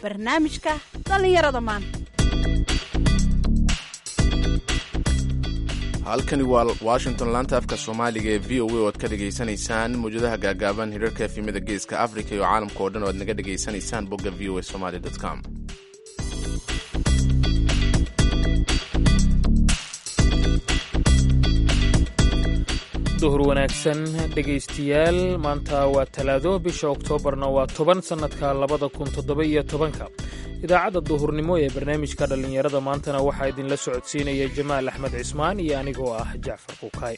barnaamijka dhallinyarada maanta halkani waa washington laanta afka soomaaliga ee v o a oo ad ka dhegaysanaysaan mawjadaha gaagaaban hirarka efimada geeska africa iyo caalamka oo dhan oo ad naga dhegaysanaysaan bogga v o a somaly com duhur wanaagsan dhegaystayaal maanta waa talaado bisha oktoobarna waa toban sannadka labada kun toddoba iyo tobanka idaacadda duhurnimo ee barnaamijka dhallinyarada maantana waxaa idinla socodsiinaya jamaal axmed cismaan iyo anigoo ah jacfar kuukay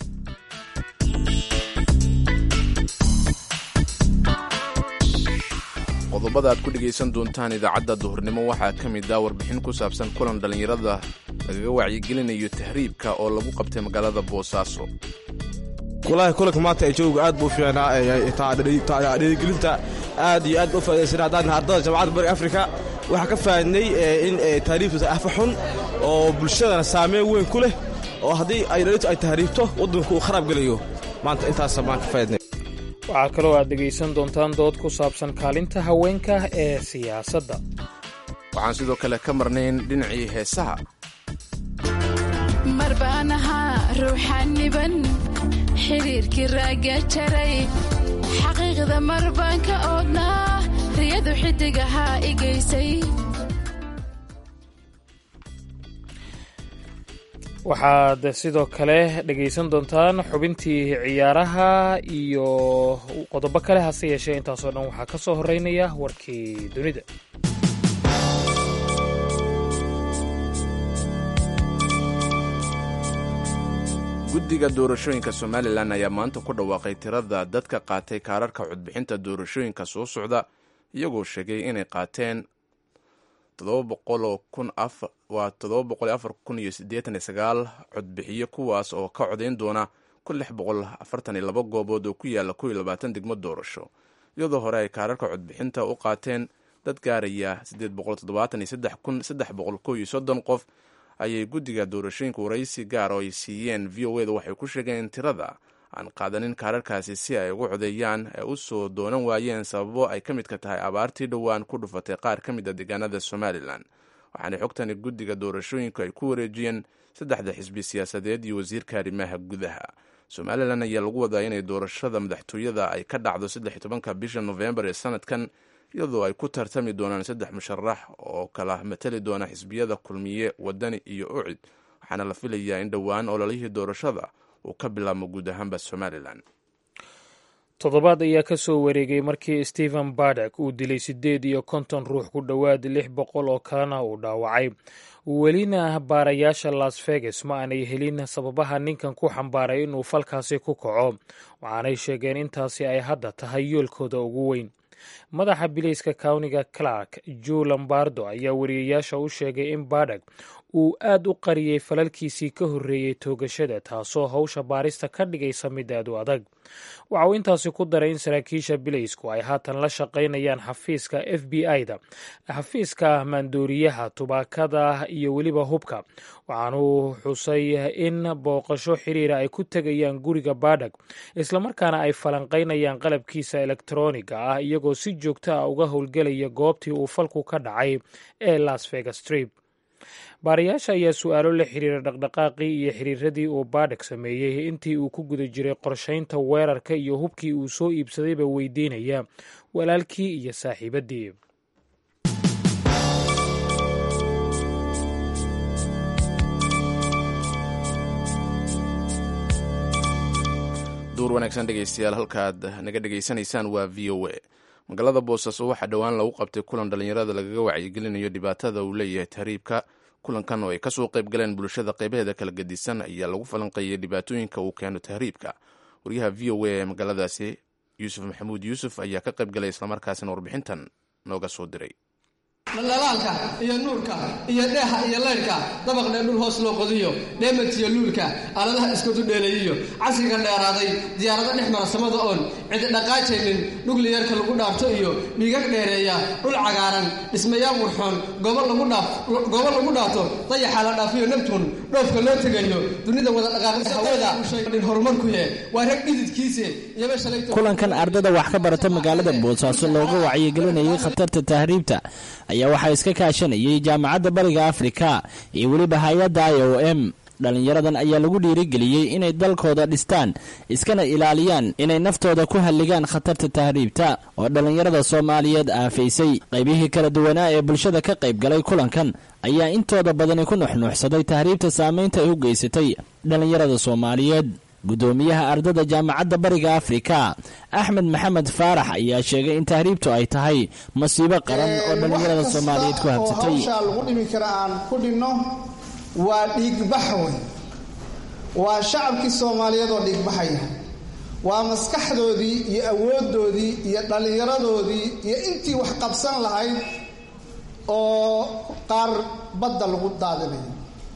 qodobada aad ku dhegaysan doontaan idaacadda duhurnimo waxaa ka mid ah warbixin ku saabsan kulan dhallinyarada lagaga wacyigelinayo tahriibka oo lagu qabtay magaalada boosaaso walahi kulanka maanta ee jooga aad buu fiicnaa dhiirigelinta aad iyo aad u faaidaysana haddaan ardada jamacadda bariga afrika waxaa ka faadnay in tahriibta afa xun oo bulshadana saameyn weyn ku leh oo haddii ay dhalintu ay tahriibto waddanku uu kharaab gelayo maanta intaasa maan ka faadnay waxaa kaloo aad dhegaysan doontaan dood ku saabsan kaalinta haweenka ee siyaasadda waxaan sidoo kale ka marnayn dhinacii heesaha marbaan ahaa ruuxaniban xiriirkii raagga jaray xaqiiqda mar baan ka oodnaa riyadu xidig ahaa i geysay waxaad sidoo kale dhegaysan doontaan xubintii ciyaaraha iyo qodobo kale hase yeeshee intaasoo dhan waxaa ka soo horeynaya warkii dunida guddiga doorashooyinka somalilan ayaa maanta ku dhawaaqay tirada dadka qaatay kaararka codbixinta doorashooyinka soo socda iyagoo sheegay inay qaateen waa codbixiyo kuwaas oo ka codayn doona goobood oo ku yaala degmo doorasho iyadoo hore ay kaararka codbixinta u qaateen dad gaaraya qof ayay guddiga doorashooyinka waraysi gaar oo ay siiyeen v o eda waxay ku sheegeen in tirada aan qaadanin kaararkaasi si ay ugu codeeyaan ay u soo doonan waayeen sababo ay ka midka tahay abaartii dhowaan ku dhufatay qaar ka mid a deegaanada somalilan waxaana xogtani guddiga doorashooyinku ay ku wareejiyeen saddexda xisbi siyaasadeed iyo wasiirka arrimaha gudaha somalilan ayaa lagu wadaa inay doorashada madaxtooyada ay ka dhacdo saddex tobanka bisha nofembar ee sanadkan iyadoo ay ku tartami doonaan saddex musharax oo kala matali doona xisbiyada kulmiye wadani iyo ucid waxaana la filayaa in dhowaan ololihii doorashada uu ka bilaabmo guud ahaanba somalilan toddobaad ayaa ka soo wareegay markii stephen bardek uu dilay siddeed iyo konton ruux ku dhowaad lix boqol oo kalena uu dhaawacay welina baarayaasha las vegas ma aanay helin sababaha ninkan ku xambaaray inuu falkaasi ku kaco waxaanay sheegeen intaasi ay hadda tahay yoolkooda ugu weyn madaxa bilayska kawniga clark joe lombardo ayaa wariyayaasha u sheegay in bardek uu aad u qariyey falalkiisii ka horreeyey toogashada taasoo howsha baarista ka dhigaysa mid aad u adag waxa uu intaasi ku daray in saraakiisha bilaysku ay haatan la shaqaynayaan xafiiska f b i-da xafiiska maandooriyaha tubaakada iyo weliba hubka waxaanuu xusay in booqasho xiriira ay ku tegayaan guriga bardek islamarkaana ay falanqaynayaan qalabkiisa elektroniga ah iyagoo si joogto ah uga howlgelaya goobtii uu falku ka dhacay ee las vegas trip baarayaasha ayaa su-aalo la xiriira dhaqdhaqaaqii iyo xiriiradii uu baadhek sameeyey intii uu ku guda jiray qorshaynta weerarka iyo hubkii uu soo iibsadayba weydiinaya walaalkii iyo saaxiibadii duur wanaagsan dhegaystayaal halkaad naga dhegaysanaysaan waa v o a magaalada boosaaso waxaa dhowaan lagu qabtay kulan dhallinyarada lagaga wacyigelinayo dhibaatada uu leeyahay tahriibka kulankan oo ay kasoo qayb galeen bulshada qaybaheeda kala gedisan ayaa lagu falanqeeyey dhibaatooyinka uu keeno tahriibka waryaha v o a ee magaaladaasi yuusuf maxamuud yuusuf ayaa ka qayb galay islamarkaasina warbixintan nooga soo diray dhalaalka iyo nuurka iyo dheeha iyo laydhka dabaqdhe dhul hoos loo qodiyo dheematiyo luulka aaladaha iskudu dheeleeyiyo casriga dheeraaday diyaarado dhex mara samada oon cidi dhaqaajaynin nugliyarka lagu dhaafto iyo dhiigag dheereeya dhul cagaaran dhismayaal wurxoon goobo lagu dhaafto dayaxaa la dhaafiyo nabtuun dhoofka loo tegayo dunida wada dhaqaaqda hawada dhin horumarkuye waa rag dhididkiise iyaba shalayto kulankan ardada wax ka barata magaalada boosaaso looga wacyigelinayay khatarta tahriibta ayaa waxaa iska kaashanayay jaamacadda bariga afrika iyo weliba hay-adda i o m dhallinyaradan ayaa lagu dhiirigeliyey inay dalkooda dhistaan iskana ilaaliyaan inay naftooda ku halligaan khatarta tahriibta oo dhallinyarada soomaaliyeed aafaysay qaybihii kala duwanaa ee bulshada ka qayb galay kulankan ayaa intooda badani ku nuxnuuxsaday tahriibta saamaynta ay u geysatay dhallinyarada soomaaliyeed guddoomiyaha ardada jaamacadda bariga afrika axmed maxamed faarax ayaa sheegay in tahriibtu ay tahay masiibo qaran oo dhallinyarada soomaaliyeed ku habsatay waa dhiigbax wey waa shacabkii soomaaliyeed oo dhiigbaxaya waa maskaxdoodii iyo awooddoodii iyo dhallinyaradoodii iyo intii wax qabsan lahayd oo qaar badda lagu daadinayo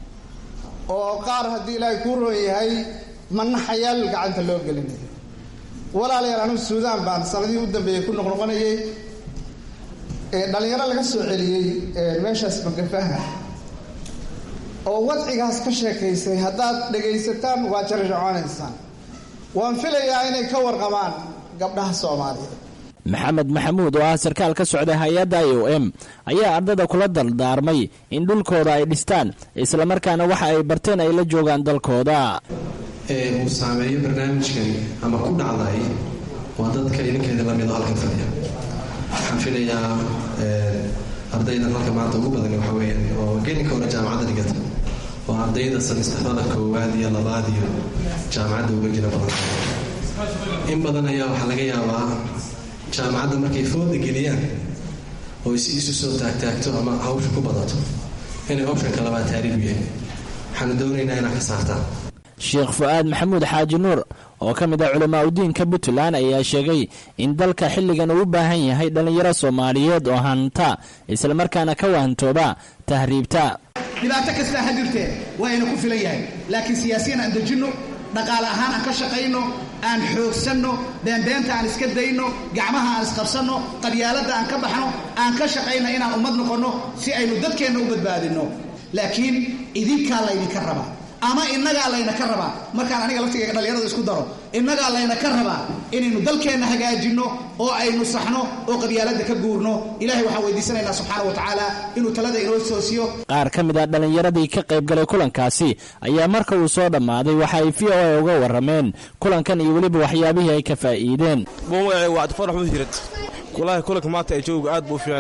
oo qaar haddii ilaahay kuu roon yahay manaxayaal gacanta loo gelinayo walaalayaal anugu suudaan baan sanadihii u dambeeyey ku noqnoqonayay dhalinyaro laga soo celiyey meeshaas magafaha oo wadcigaas ka sheekaysay haddaad dhegaysataan waa jarjaconaysaan waan filayaa inay ka warqabaan gabdhaha soomaaliyeed maxamed maxamuud oo ah sarkaal ka socda hay-adda i o m ayaa ardada kula dardaarmay in dhulkooda ay dhistaan islamarkaana waxa ay barteen ay la joogaan dalkooda uu saameeyo barnaamijkan ama ku dhacday waa dadka idinkeeda lamid halkan fadhiya waxaan filayaa ardaydan halka maanta ugu badan waxa weeyaan oo gelinka hore jaamacadda dhigata waa ardayda samisterada koowaad iyo labaad iyo jaamacadda uga jira badan in badan ayaa waxaa laga yaabaa jaamacadda markay fooda geliyaan oo si isu soo taagtaagto ama hawsha ku badato inay optionka labaad taariibu yahay waxaanu doonaynaa inaad ka saartaan sheekh fu-aad maxamuud xaaji nuur oo ka mid ah culamaa udiinka puntland ayaa sheegay in dalka xilligan uu u baahan yahay dhallinyaro soomaaliyeed oo hanta islamarkaana ka wahantooba tahriibta dhibaato kastaa ha jirtee waa ina ku filan yahay laakiin siyaasiyan aan dejinno dhaqaale ahaan aan ka shaqayno aan xoogsanno beenbeenta aan iska dayno gacmaha aan isqabsanno qabyaaladda aan ka baxno aan ka shaqayno inaan ummad noqonno si aynu dadkeenna u badbaadinno laakiin idinkaa laydinka rabaa ama innagaa layna ka rabaa markaan aniga laftigayga dhallinyarada isku daro innagaa layna ka rabaa inaynu dalkeenna hagaajinno oo aynu saxno oo qabyaaladda ka guurno ilahay waxaan weydiisanaynaa subxaana wa tacaala inuu talada inoo soosiyo qaar ka mid a dhallinyaradii ka qayb galay kulankaasi ayaa marka uu soo dhammaaday waxa ay v o a uga warrameen kulankan iyo weliba waxyaabihii ay ka faa'iideen wacdifarax muhirad walahi kulanka maanta ee jooga aad buu u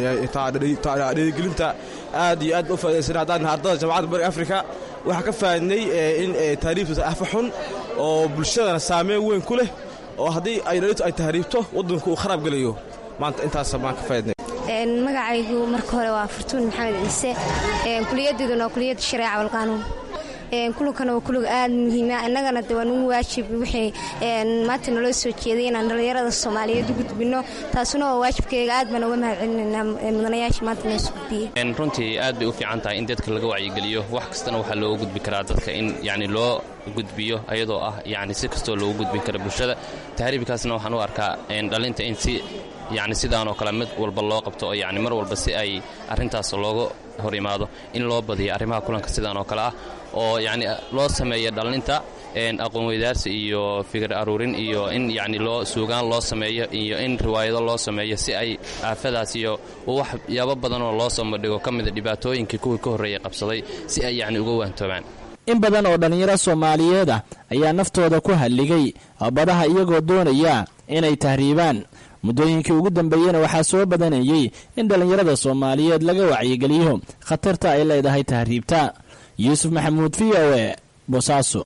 fiicnaa dhiirigelinta aad iyo aad u faaidaysana haddaan ardada jamacadda bariga afrika waxaa ka faa'idnay in tahriibtu afa xun oo bulshadana saameyn weyn ku leh oo haddii ay dhalitu ay tahriibto waddanku uu kharaab gelayo maanta intaasa baan ka faa'idnay magacaygu marka hore waa fartuun maxamed ciise kuliyadeeduna waa kuliyadda shareeca walqaanuun kulankana waa kulug aad muhiima innagana de waa nugu waajib wixii maanta naloo soo jeeday inaan dhallinyarada soomaaliyeed u gudbinno taasuna waa waajibkeyga aad baan uga mahad celinaynaa mudanayaasha maanta noo soo gudbiyey runtii aad bay u fiican tahay in dadka laga wacyigeliyo wax kastana waxaa looga gudbi karaa dadka in yani loo gudbiyo ayadoo ah yani si kastoo loogu gudbin kara bulshada tahriibkaasna waxaan u arkaa dhalinta in si yani sidaan oo kale mid walba loo qabto oo yani mar walba si ay arrintaas looga hor imaado in loo badiyo arrimaha kulanka sidaan oo kale ah oo yani loo sameeyo dhallinta aqoon weydaarsi iyo fikir aruurin iyo in yani loo suugaan loo sameeyo iyo in riwaayado loo sameeyo si ay aafadaas iyo waxyaabo badanoo loo soo madhigo ka mida dhibaatooyinkii kuwii ka horreeyey qabsaday si ay yani uga waantoobaan in badan oo dhallinyaro soomaaliyeed ah ayaa naftooda ku halligay badaha iyagoo doonaya inay tahriibaan muddooyinkii ugu dambeeyena waxaa soo badanayey in dhallinyarada soomaaliyeed laga wacyigeliyo khatarta ay leedahay tahriibta yuusuf maxamuud v o e boosaaso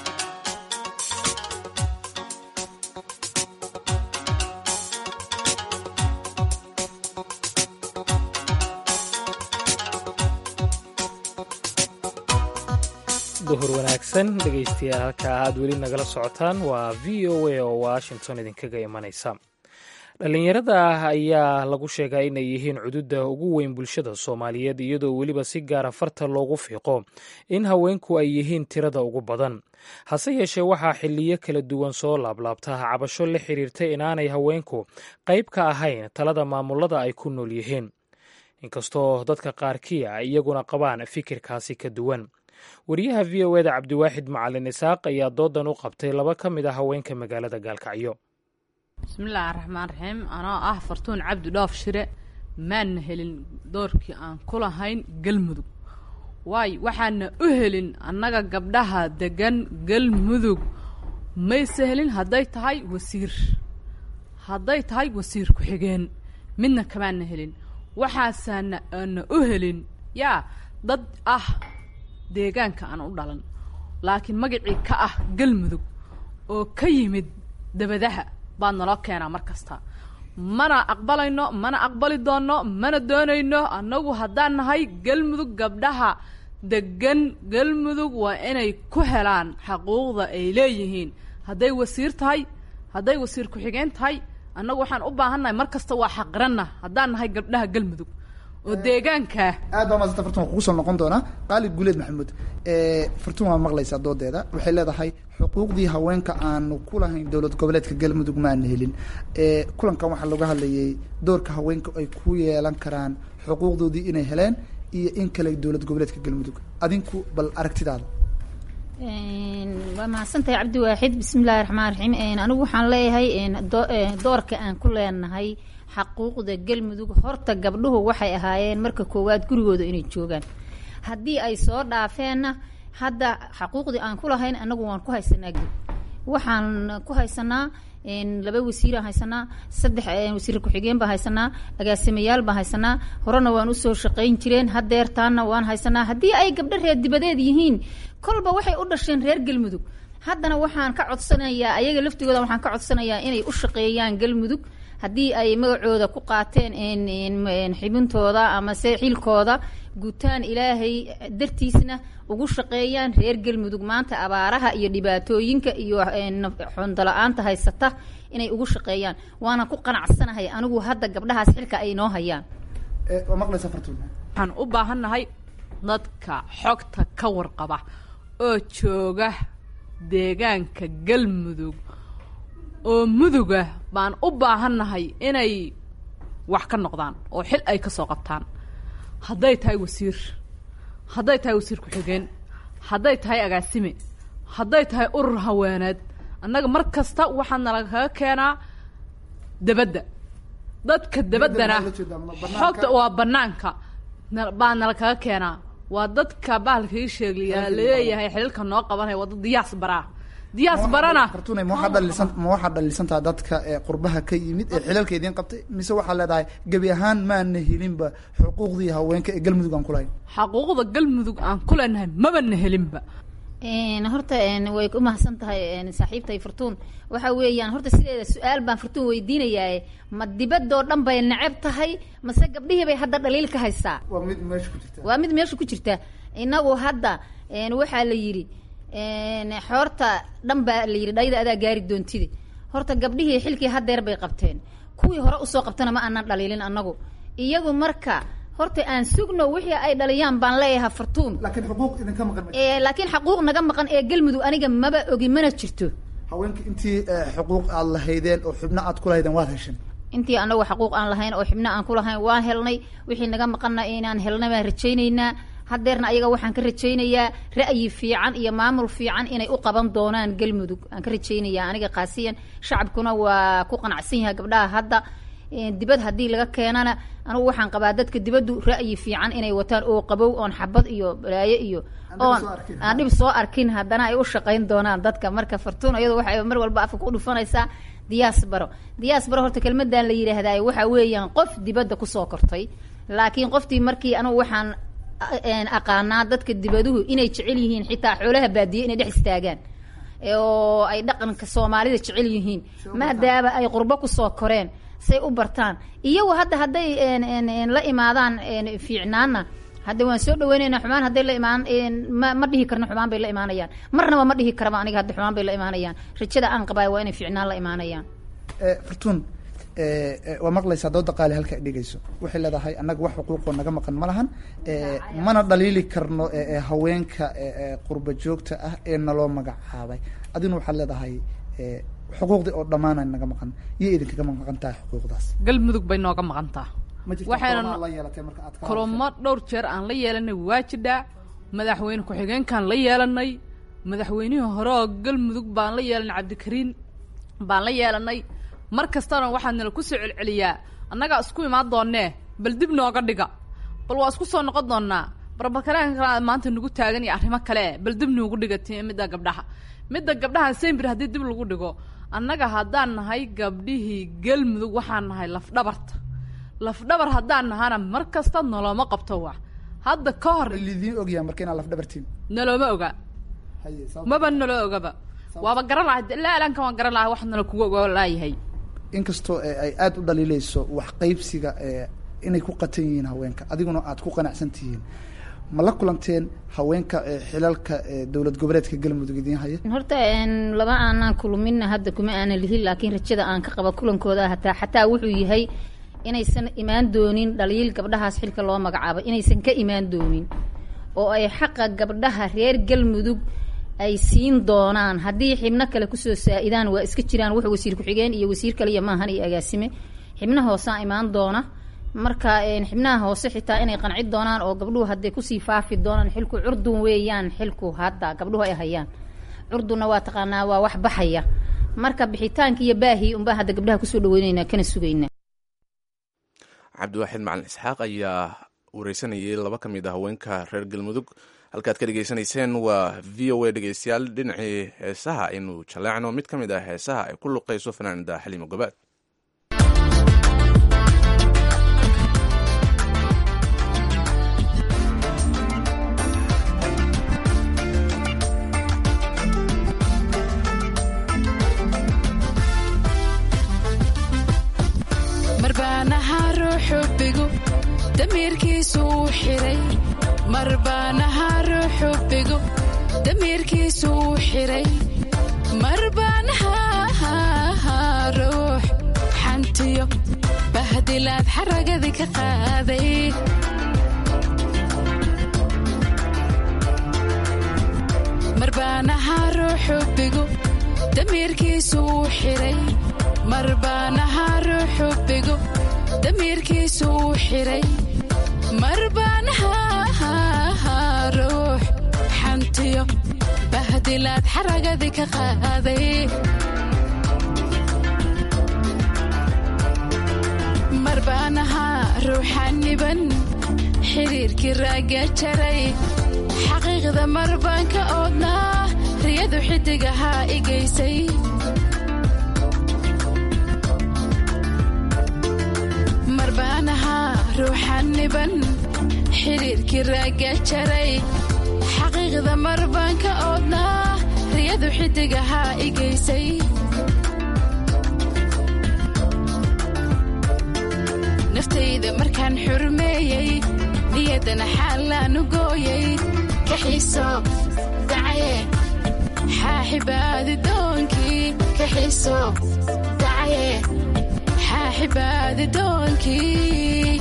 duhur wanaagsan dhegaystayaal halka aad weli nagala socotaan waa v o a oo washington idinkaga imanaysa dhallinyarada ayaa lagu sheegaa inay yihiin cududa ugu weyn bulshada soomaaliyeed iyadoo weliba si gaara farta loogu fiiqo in haweenku ay yihiin tirada ugu badan hase yeeshee waxaa xiliyo kala duwan soo laablaabta cabasho la xiriirta inaanay haweenku qayb ka ahayn talada maamulada ay ku nool yihiin inkastoo dadka qaarkii a iyaguna qabaan fikirkaasi ka duwan wariyaha v o eda cabdiwaaxid macalin isaaq ayaa doodan u qabtay laba ka mid a haweenka magaalada gaalkacyo bismillaahi raxmaan raxiim anoo ah fartuun cabdi dhoof shire maana helin doorkii aan ku lahayn galmudug waayo waxaana u helin annaga gabdhaha degan galmudug mayse helin hadday tahay wasiir hadday tahay wasiir ku-xigeen midna kamaana helin waxaasaana aana u helin yaa dad ah deegaanka aan u dhalan laakiin magacii ka ah galmudug oo ka yimid dabadaha baa naloo keenaa mar kasta mana aqbalayno mana aqbali doonno mana doonayno annagu haddaan nahay galmudug gabdhaha degan galmudug waa inay ku helaan xaquuqda ay leeyihiin hadday wasiir tahay hadday wasiir ku-xigeen tahay annagu waxaan u baahannahay mar kasta waa xaqiranna haddaan nahay gabdhaha galmudug oo deegaankaa aad baa maasanta fartun kugu soo noqon doonaa qaalid guuleed maxamuud fartun waa maqlaysaa doodeeda waxay leedahay xuquuqdii haweenka aanu ku lahayn dowlad goboleedka galmudug maana helin kulankan waxaa looga hadlayay doorka haweenka ay ku yeelan karaan xuquuqdoodii inay heleen iyo in kale dowlad goboleedka galmudug adinku bal aragtidaada waa mahadsantahay cabdi waaxid bismillahi raxmaan raxiim anigu waxaan leeyahay doorka aan ku leenahay xaquuqda galmudug horta gabdhuhu waxay ahaayeen marka koowaad gurigooda inay joogaan haddii ay soo dhaafeenna hadda xaquuqdii aan ku lahayn anagu waan ku haysanaa geb waxaan ku haysanaa laba wasiiraan haysanaa saddex wasiir ku-xigeen baan haysanaa agaasimayaal baan haysanaa horena waan usoo shaqayn jireen hadeertaana waan haysanaa haddii ay gabdho reer dibadeed yihiin kolba waxay u dhasheen reer galmudug haddana waxaan ka codsanayaa ayaga laftigooda waxaan ka codsanayaa inay u shaqeeyaan galmudug haddii ay magacooda ku qaateen xibintooda amase xilkooda gutaan ilaahay dartiisna ugu shaqeeyaan reer galmudug maanta abaaraha iyo dhibaatooyinka iyo xondala-aanta haysata inay ugu shaqeeyaan waana ku qanacsanahay anigu hadda gabdhahaas xilka ay noo hayaan waa maqlaysaa fartuun waxaan u baahannahay dadka xogta ka warqaba oo jooga deegaanka galmudug oo muduga baan u baahannahay inay wax ka noqdaan oo xil ay ka soo qabtaan hadday tahay wasiir hadday tahay wasiir ku-xigeen hadday tahay agaasime hadday tahay urur haweeneed annaga mar kasta waxaa nalakaga keenaa debadda dadka debaddana xogta waa banaanka baa nalakaga keenaa waa dadka bahalka ii sheegliyaa laleeyahay xililka noo qabanaya waa dad diyaas baraa diyaas barana fartuune ma waxaad dhalisan ma waxaad dhalisantaha dadka ee qurbaha ka yimid ee xilalka idiin qabtay mise waxaad leedahay gebi ahaan maana helinba xuquuqdii haweenka ee galmudug aan kulahayn xaquuqda galmudug aan ku leenahay mabana helinba horta way ku mahadsan tahay saaxiibtay fartuun waxa weeyaan horta sideeda su-aal baan fartuun weydiinayaa ma dibadoo dhan bay neceb tahay mase gabdhihii bay hadda dhaliil ka haystaa waa mid meesha ku jirta waa mid meesha ku jirta inagu hadda waxaa la yidhi xoorta dhan baa la yidhi dhayda adaa gaari doontide horta gabdhihii xilkii hadeer bay qabteen kuwii hore usoo qabtana ma aanan dhaliilin annagu iyagu marka horta aan sugno wixii ay dhaliyaan baan leeyahay fartuun laakiin xuquuq idinka maqan laakiin xaquuq naga maqan ee galmudug aniga maba ogi mana jirto haweenka intii xuquuq aad lahaydeen oo xubno aad ku lahaydeen waad hesheen intii anagu xaquuq aan lahayn oo xibno aan ku lahayn waan helnay wixii naga maqanna inaan helnay baan rajaynaynaa hadeerna ayaga waxaan ka rajaynayaa ra'yi fiican iyo maamul fiican inay u qaban doonaan galmudug aan ka rajaynayaa aniga kaasiyan shacabkuna waa ku qanacsan yahay gabdhaha hadda dibad haddii laga keenana anugu waxaan qabaa dadka dibaddu ra'yi fiican inay wataan oo qabow oon xabad iyo balaayo iyo oon aan dhib soo arkin haddana ay u shaqayn doonaan dadka marka fartuun iyadu waxay mar walba afka ku dhufanaysaa diyaas baro diyaas baro horta kelmadan la yidhaahdaay waxa weeyaan qof dibadda kusoo kortay laakiin qoftii markii anugu waxaan aqaanaa dadka dibaduhu inay jecel yihiin xitaa xoolaha baadiye inay dhex istaagaan oo ay dhaqanka soomaalida jecel yihiin maadaama ay qurbo kusoo koreen say u bartaan iyagu hadda hadday la imaadaan fiicnaana hadda waan soo dhaweyneynaa xumaan hadday la imaan ma ma dhihi karno xumaan bay la imaanayaan marnaba ma dhihi karaba aniga hadda xumaan bay la imaanayaan rajada aan qabaay waa inay fiicnaan la imaanayaan fartuun waa maqlaysaa dooda qaali halka ay dhigayso waxay leedahay annaga wax xuquuqoo naga maqan ma lahan mana dhaliili karno haweenka qurba joogta ah ee naloo magacaabay adina waxaad leedahay xuquuqdii oo dhammaana naga maqan iyo idinkaga maqan tahay xuquuqdaas galmudug bay nooga maqantaa waxayna la yeelatay marka aad ka kulamo dhowr jeer aan la yeelanay waa jidhaa madaxweyne ku-xigeenkaan la yeelanay madaxweynihii hore oo galmudug baan la yeelanay cabdikariin baan la yeelanay mar kastana waxaa nala kusoo celceliyaa annagaa isku imaan doonee bal dib nooga dhiga bal waa isku soo noqon doonaa barbarkareenka kale maanta nagu taagan iyo arrimo kale bal dib noogu dhiga ti midda gabdhaha midda gabdhaha sembir haddii dib lagu dhigo annaga haddaan nahay gabdhihii galmudug waxaan nahay lafdhabarta lafdhabar haddaan nahana mar kasta noloma qabto wa hadda ka hor lidiin ogyaha marka inaad lafdhabartiin nalooma oga maba nalo ogaba waaba garan lahay ilaa ilaanka waan garan lahay wax nala kugu ogo laayahay inkastoo ay aada u dhaliileyso wax qaybsiga inay ku qatan yihiin haweenka adiguna aad ku qanacsan tihiin ma la kulanteen haweenka xilalka dowlad goboleedka galmudug idiin haya horta laba aanaan kulminna hadda kuma aanan lihin laakiin rajada aan ka qaba kulankooda hataa xataa wuxuu yahay inaysan imaan doonin dhaliil gabdhahaas xilka loo magacaabo inaysan ka imaan doonin oo ay xaqa gabdhaha reer galmudug ay siin doonaan haddii xibno kale kusoo saa-idaan waa iska jiraan wax wasiir ku-xigeen iyo wasiir kaliya maahan iyo agaasime xibno hoosaa imaan doona marka xibnaha hoose xitaa inay qanci doonaan oo gabdhuhu hadday kusii faafi doonaan xilku curdun weeyaan xilku hadda gabdhuhu ay hayaan curdunna waa taqaanaa waa wax baxaya marka bixitaanka iyo baahii unbaa hadda gabdhaha kusoo dhaweyneynaa kana sugaynaa cabdiwaaxid macalin isxaaq ayaa wareysanayay laba ka mid a haweenka reer galmudug halkaad ka dhegeysanayseen waa v o a dhegeystayaal dhinacii heesaha aynu jaleecno mid ka mid ah heesaha ay ku luqeyso fanaanida xaliimo gobaad marbaanaha ruuxubigu damiirkiisu uu xiray marbaanaha ruuxubigu damiirkiisu uu xiray marbaanaha ruux xantiyo bahdilaad xaragadii ka qaaday marbaanaha ruuxubigu damiirkiisu uu xiray marbaanaha ruuxubigu damiirkiisu uu xiray marbaanaha ruux xantiyo bahdilaad xaragadii ka qaaday marbaanaha ruuxaniban xiriirkii raaga jaray xaqiiqda marbaan ka oodnaa riyadu xidigahaa igaysay marbaanaha ruuxaniban xiriirkii raaga jaray xaqiiqda marbaan ka oodnaa riyadu xidigahaa igaysay naftayda markaan xurmeeyey niyaddana xaalaanu gooyay ka xiiso dacaye xaaxibaadi doonkii ka xiiso dacaye xaaxibaadi doonkii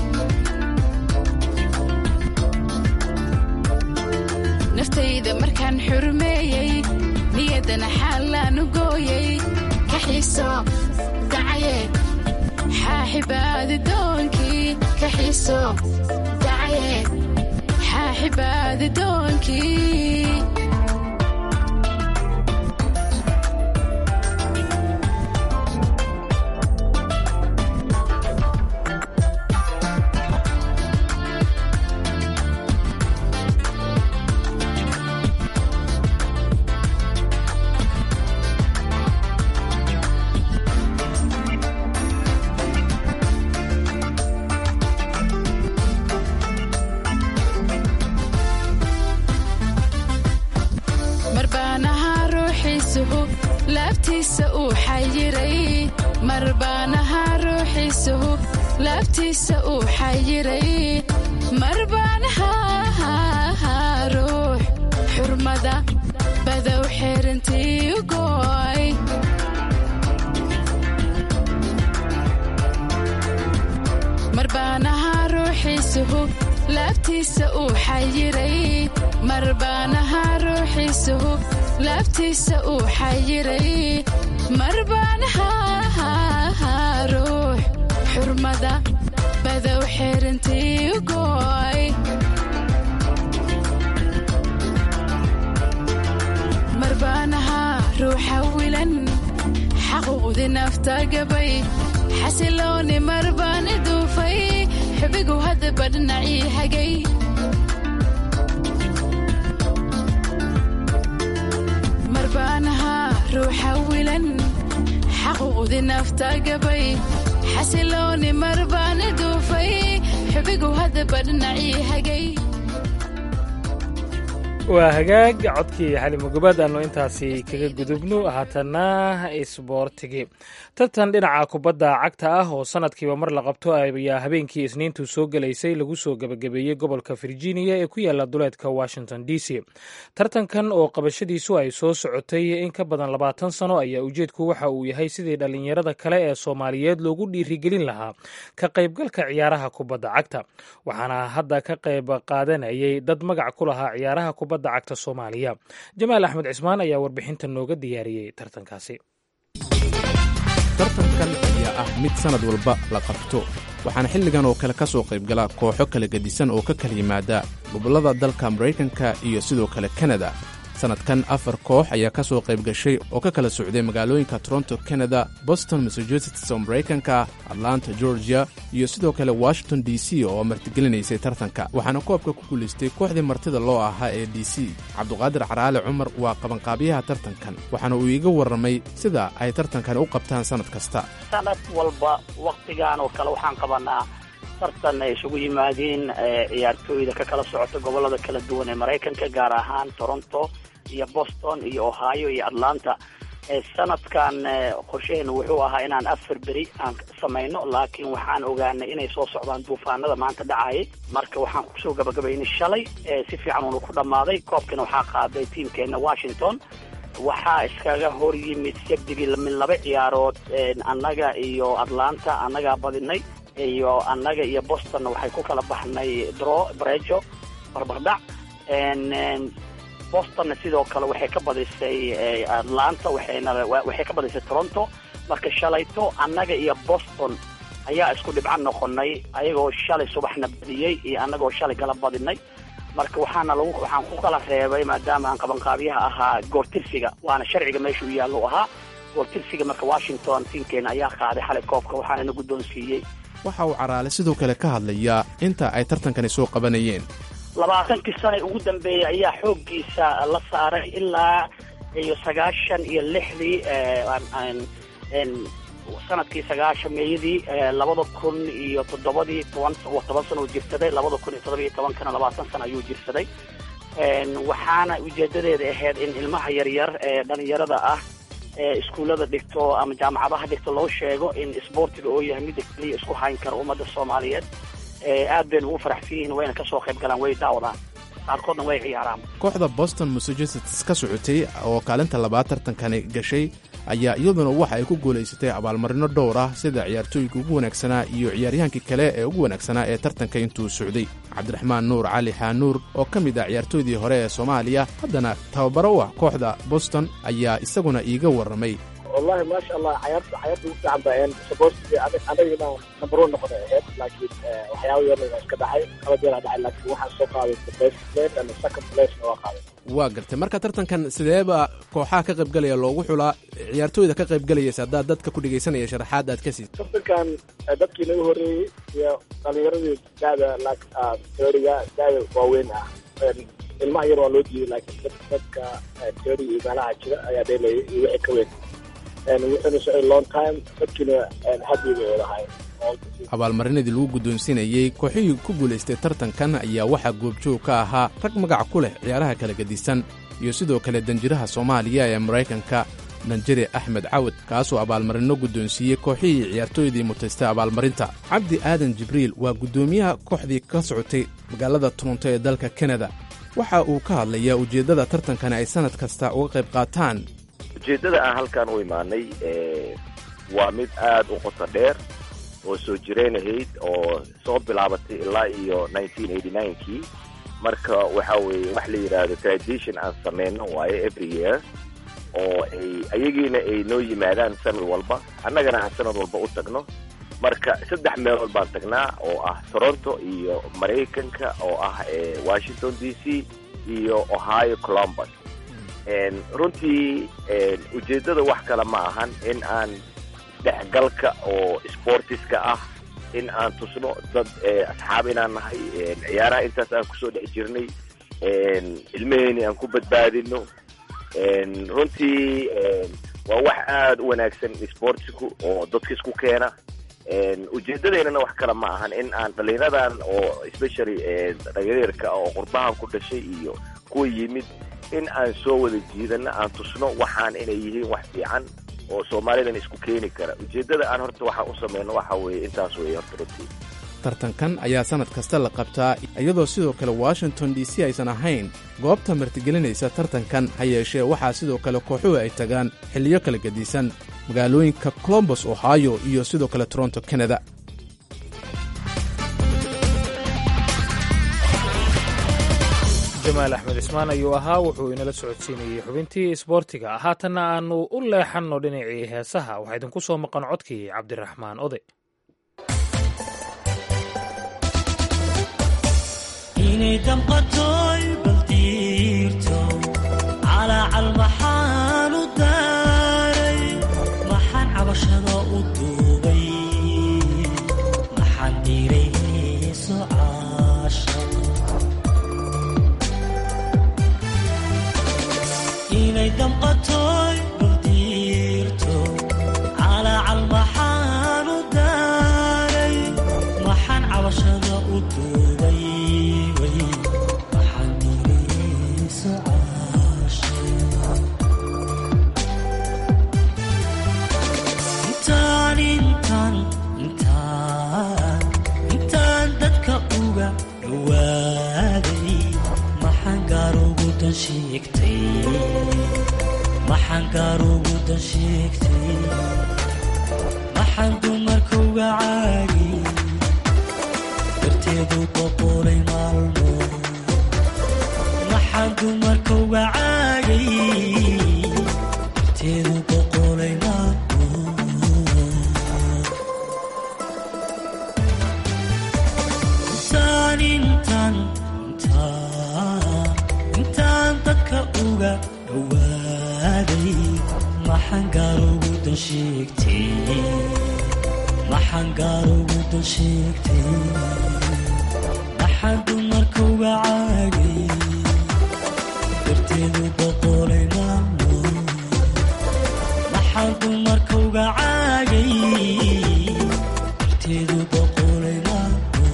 naftayda markaan xurmeeyey niyaddana xaalaanu gooyay ka xiiso dacaye xaaxibaadi doonkii ka xiiso dacaye xaaxibaadi doonkii marbaanaha ruuxiisuhu laabtiisa uu xayiray marbaanaha ruuxiisuhu laabtiisa uu xayiray marbaanaha ruux xurmada badow xeerintii u gooy marbaanaha ruuxiisuhu laabtiisa uu xayiray marbaanaha ruuxiisuhu laabtiisa uu xayiray marbaanaha ruux xurmada badow xeerintii u gooy marbaanaha ruuxa wilan xaquuqdi nafta gabay xasilooni marbaan iduufay xubigu hadaba dhinacii hagay marbaanahaa ruuxa wilan xaquuqdi nafta gabay xasilooni marbaana duufay xubigu hadaba dhinacii hagay waa hagaag codkii xalimugubaad aanu intaasi kaga gudubno haatana isboortigi tartan dhinaca kubadda cagta ah oo sanadkiiba mar la qabto ayaa habeenkii isniintu soo gelaysay lagu soo gebagabeeyey gobolka virginia ee ku yaala duleedka washington d c tartankan oo qabashadiisu ay soo socotay in ka badan labaatan sano ayaa ujeedku waxa uu yahay sidii dhallinyarada kale ee soomaaliyeed loogu dhiirigelin lahaa ka qaybgalka ciyaaraha kubadda cagta waxaana hadda ka qayb qaadanayay dad magac ku lahaa ciyaaraha kubadda cagta soomaaliya jamaal axmed cismaan ayaa warbixinta nooga diyaariyey tartankaasi tartankan ayaa ah mid sannad walba la qabto waxaana xilligan oo kale ka soo qaybgala kooxo kala gedisan oo ka kala yimaada gobollada dalka maraykanka iyo sidoo kale kanada sannadkan afar koox ayaa ka soo qayb gashay oo ka kala socday magaalooyinka toronto canada boston massachusetts oo maraykanka atlanta georgia iyo sidoo kale washington d c oo martigelinaysay tartanka waxaana koobka ku guulaystay kooxdii martida loo ahaa ee d c cabduqaadir caraale cumar waa qabanqaabiyaha tartankan waxaana uu iiga warramay sida ay tartankan u qabtaan sannad kasta sanad walba wakhtigan oo kale waxaan qabanaa tartan ay isugu yimaadeen ciyaartooyda ka kala socota gobollada kala duwan ee maraykanka gaar ahaan toronto iyo boston iyo ohio iyo atlanta sanadkan qorshaheenu wuxuu ahaa inaan afar beri aan samayno laakiin waxaan ogaanay inay soo socdaan duufaanada maanta dhacayay marka waxaan kusoo gabagabaynay shalay si fiican uuna ku dhammaaday koobkana waxaa qaaday tiimkeena washington waxaa iskaga hor yimid sabdigii min laba ciyaarood annaga iyo atlanta annagaa badinay iyo annaga iyo bostonna waxay ku kala baxnay dro brejo barbardhac bostonna sidoo kale waxay ka badisay atlanta waxayna waxay ka badisay toronto marka shalayto annaga iyo boston ayaa isku dhibco noqonay ayagoo shalay subaxna badiyey iyo annagoo shalay kala badinay marka waxaana lagu waxaan ku kala reebay maadaama aan qabanqaabiyaha ahaa goortirsiga waana sharciga meesha u yaallo ahaa goortirsiga marka washington tiimkeena ayaa qaaday xalay koobka waxaana na guddoonsiiyey waxa uu caraale sidoo kale ka hadlayaa inta ay tartankani soo qabanayeen labaatankii sana ugu dambeeyey ayaa xooggiisa la saaray ilaa iyo sagaashan iyo lixdii sanadkii sagaashan meeyadii labada kun iyo toddobadii toban toban sana uu jirsaday labada kun iyo toddoba iyo tobankana labaatan sana ayuu jirsaday waxaana ujeedadeeda ahayd in ilmaha yaryar ee dhalinyarada ah ee iskuullada dhigto ama jaamacadaha dhigto loo sheego in isboortiga oo yahay midda keliya isku hayn kara ummadda soomaaliyeed aad baynu ugu faraxsan yihiin wayna ka soo qayb galaan way daawadaan qaarkoodna way ciyaaraan kooxda boston massachusetts ka socotay oo kaalinta labaad tartankani gashay ayaa iyaduna waxa ay ku guulaysatay abaalmarino dhowr ah sida ciyaartooyinka ugu wanaagsanaa iyo ciyaaryahaankii kale ee ugu wanaagsanaa ee tartanka intuu socday cabdiraxmaan nuur cali xaanuur oo ka mid ah ciyaartooydii hore ee soomaaliya haddana tababaro u ah kooxda boston ayaa isaguna iiga warramay wallahi maasha allah cayaarta cayaarta ugu fiican baa saboortiga anaga inaan number one noqon ay ahayd laakiin waxyaaba yarna waa iska dhacay laba jeer aa dhacay laakiin waxaan soo qaaday the best place and the second place waa qaaday waa gartay marka tartankan sideeba kooxaha ka qaybgalaya loogu xulaa ciyaartooyda ka qaybgalayaysa haddaad dadka ku dhegaysanaya sharaxaad aad ka siid tartankan dadkii naga horreeyey iyo dhalinyaradii da'da teoriga da'da waaweyn ah ilmaha yar waa loo diiday laakiin dadka teori iyo meelaha jira ayaa dheelayay iyo wixii ka weyn wuxuuna socday long time dadkiina haddii bay wadahay abaalmarinadii lagu guddoonsiinayey kooxihii ku guulaystay tartankan ayaa waxaa goobjoog ka ahaa rag magac ku leh ciyaaraha kala gedisan iyo sidoo kale danjiraha soomaaliya ee maraykanka danjire axmed cawad kaasoo abaalmarino guddoonsiiyey kooxihii ciyaartooydii mutaystay abaalmarinta cabdi aadan jibriil waa guddoomiyaha kooxdii ka socotay magaalada toronto ee dalka kanada waxa uu ka hadlayaa ujeeddada tartankani ay sannad kasta uga qayb qaataan ujeeddada aan halkaan u imaanay waa mid aad u qoto dheer oo soo jireen ahayd oo soo bilaabatay ilaa iyo nineteen eighty ninekii marka waxa weeye wax la yidhaahdo tradition aan sameyno waayo every year oo ay ayagiina ay noo yimaadaan sanad walba annagana aan sanad walba u tagno marka saddex meelood baan tagnaa oo ah toronto iyo maraykanka oo ah washington d c iyo ohio columbus runtii ujeeddada wax kale ma ahan in aan dhexgalka oo sportiska ah in aan tusno dad asxaab inaan nahay ciyaaraha intaas aan kusoo dhex jirnay ilmaheyni aan ku badbaadino runtii waa wax aada u wanaagsan sportsiku oo dadka isku keena ujeedadeynana wax kale ma ahan in aan dhalinyaradan oo especially dhalinyarka oo qurbahan ku dhashay iyo kuwa yimid in aan soo wada jiidano aan tusno waxaan inay yihiin wax fiican oo soomaalidan isku keeni kara ujeedada aan horta waxaan u sameyno waxa weeye intaas weeye horta runtii tartankan ayaa sannad kasta la qabtaa iyadoo sidoo kale washington d c aysan ahayn goobta martigelinaysa tartankan ha yeeshee waxaa sidoo kale kooxuhu ay tagaan xilliyo kala gedisan magaalooyinka colombos ohio iyo sidoo kale toronto canada jamaal axmed cismaan ayuu ahaa wuxuu inala socodsiinayey xubintii isboortiga haatanna aannu u leexanno dhinacii heesaha waxaa idinku soo maqan codkii cabdiraxmaan ode inay damqatoy baldiirto calaacal maxaan u daaray maxaan cabashada u duubay maxaan dhiiray heeso caasha inay damqatoy baldiirto calaacal maxaan u daaray maxaan cabashada u duubay intaan dadka uga dhawaaday maxaan gaarugu dan sheegtay maxaan gaarugu dan sheegtay maxaan dumarka uga caagi darteedu boqolay maalmo maxaan dumarka uga caagay darteedu boqolay maalmo intaan dadka uga dhawaaday maxaan gaarugu dan sheegtay maxaan gaarugu dan sheegtay maxaan dumarka uga caagay darteedu boqolay maalmo maxaan dumarka uga caagay darteedu boqolay maalmo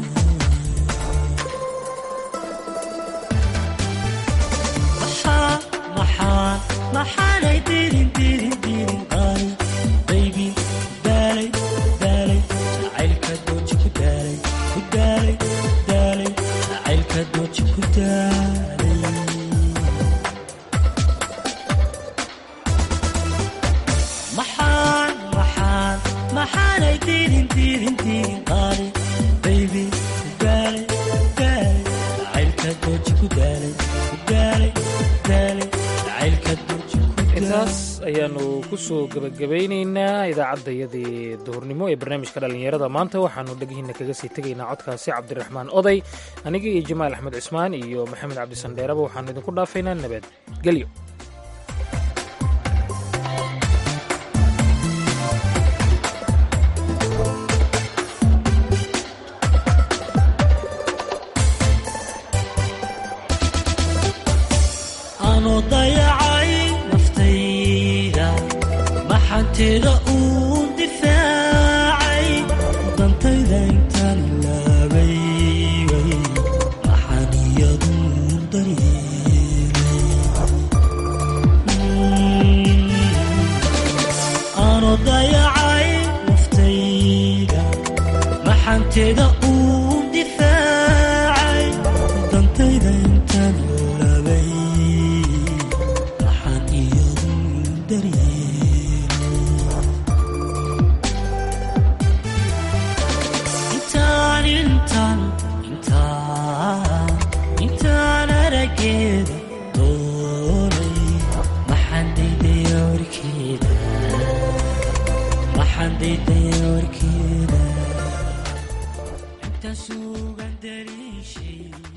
maxaanay dirin dirin dirin qaali baybi daalay daalay jacaylka dooji ku daalay ku daalay daalay jacaylka dooji ku daalay maxaan maxaan maxaanay dirin dirin dirin qaali baybi daalay daalay jacaylka dooji ku daalay ku daalay daalay intaas ayaanu ku soo gebagabaynaynaa idaacaddayadii duhurnimo ee barnaamijka dhallinyarada maanta waxaanu dhegihiina kaga sii tegaynaa codkaasi cabdiraxmaan oday aniga iyo jamaal axmed cismaan iyo maxamed cabdisandheeraba waxaanu idinku dhaafaynaa nabadgelyo maxanteeda uu difaacay dantayda intaan ilaabay maxaan iyadu daryeelaano dayacay naftayda maxanteeda uu difaacay dantayda intaan ilaabay maxaan iyadu daryeelay intaan arageeda doonay maxaan daydaya warkeeda maxaan daydaya warkeeda intaan suugan dariishay